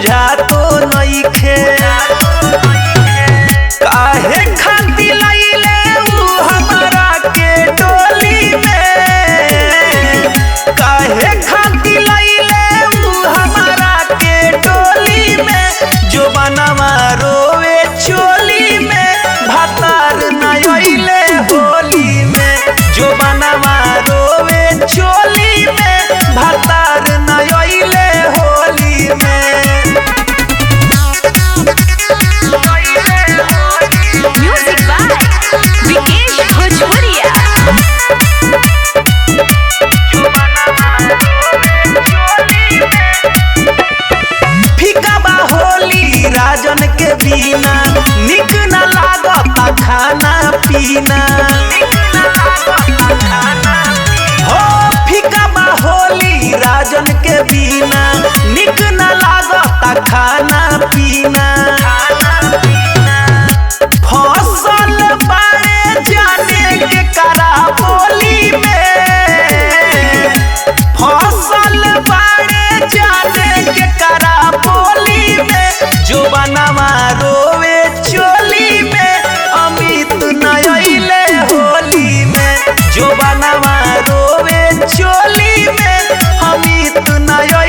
बुझा तो नइखे काहे खाती लइले उ हमरा के डोली में काहे खाती लइले उ हमरा के डोली में जो बनवा रोवे चोली में भातार न अइले होली में जो बनवा रोवे चोली में भातार न अइले होली में म्यूजिक बाय विकेश भोजपुरिया फीका बा होली राजन के बिना निक न लागता खाना पीना हो फीका बा होली राजन के बिना निक न लागता खाना पीना फसल बाड़े जाने के करा बोली में फसल बाड़े जाने के करा बोली में जो बनवा रोवे चोली में अमित नयले होली में जो बनवा रोवे चोली में अमित नय